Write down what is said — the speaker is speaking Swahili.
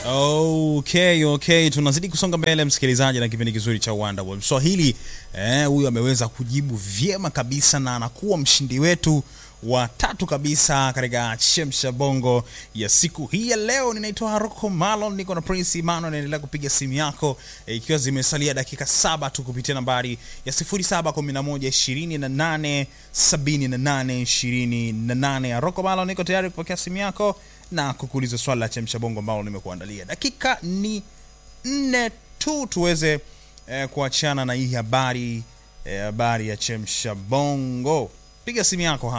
Okay, okay, tunazidi kusonga mbele msikilizaji, na kipindi kizuri cha Uwanda wa Swahili. Eh, huyu ameweza kujibu vyema kabisa na anakuwa mshindi wetu wa tatu kabisa katika chemsha bongo ya siku hii ya leo. Ninaitwa Haroko Malon, niko na Prince Imano, naendelea kupiga simu yako eh, ikiwa zimesalia dakika saba tu kupitia nambari ya 0711 28 78 Haroko Malon, niko tayari kupokea simu yako na kukuuliza swali la chemsha bongo ambalo nimekuandalia. Dakika ni nne tu tuweze eh, kuachana na hii habari eh, habari ya chemsha bongo. Piga simu yako hapa.